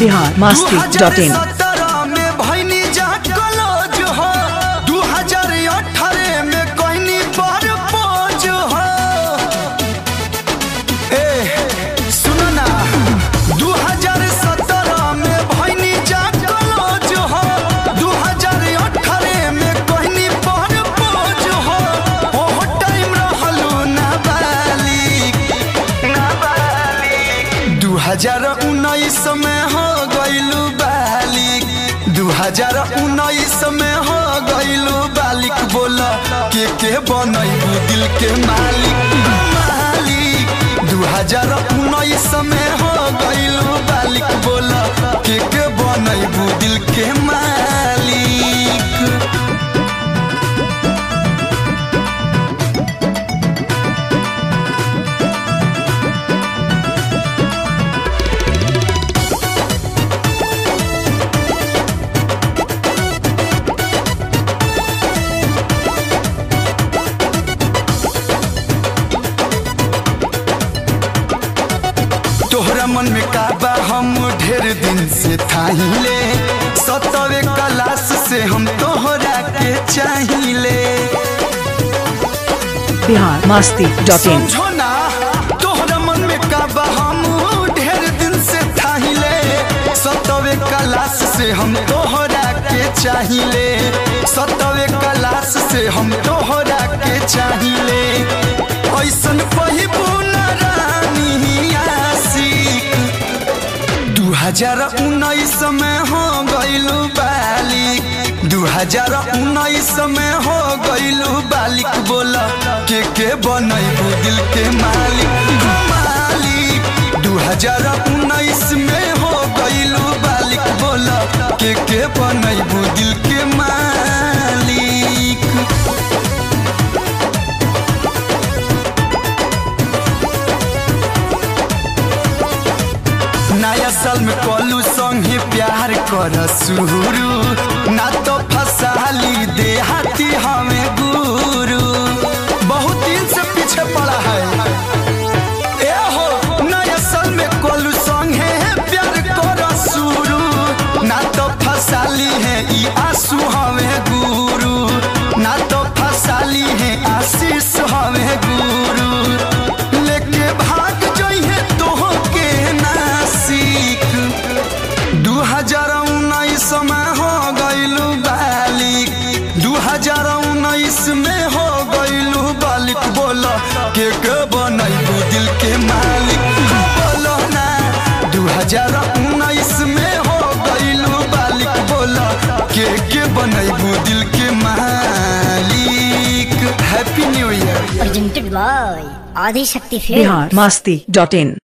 Bihar Masti dot इन 2017 में भैनी जा कलोज हो 2018 में कहनी पर पोज हो ए सुनो ना 2017 में भैनी जा कलोज हो 2018 में कहनी पर पोज हो ओहो टाइम रहलू ना बालिक ना बालिक 2019 में हो गइलू बालिक 2019 में हो गइलू बालिक बोल के के बनैबू दिल के मालिक मालिक 2019 में हो गइलू बालिक बोल के के बनैबू दिल के मालिक तोहरा मन में का बा हम ढेर दिन से थाहिले सतवे क्लास से हम तोहरा के चाहिले बिहार मास्ती डॉट इन समझो ना तोहरा मन में का बा हम ढेर दिन से थाहिले सतवे क्लास से हम तोहरा के चाहिले सतवे क्लास से हम तोहरा के चाहिले ऐसन पहिबू न रानी आशिक 2019 में हो गइलू बालिक 2019 में हो गइलू बालिक बोल के के बनैबू दिल के मालिक मालिक 2019 में हो गइलू बालिक बोल के के बनैबू दिल के मालिक नया साल में कलू संगे प्यार कर शुरू ना तो फसाली देहाती हमें गुरु बहुत दिन से पीछे पड़ा है ए हो नया साल में कलू संगे प्यार कर शुरू ना तो फसाली है ई आंसू हमें गुरु ना तो फसाली है आशीष हमें गुरु लेके भाग जइहे तोह के नासिक 2019 में हो गइलू बालिक 2019 में हो गइलू बालिक बोल के के बनैबू दिल के मालिक बोलो ना 2019 में हो गइलू बालिक बोल के के बनैबू दिल के मालिक happy new year presented by Adi Shakti Films. Bihar Masti dot in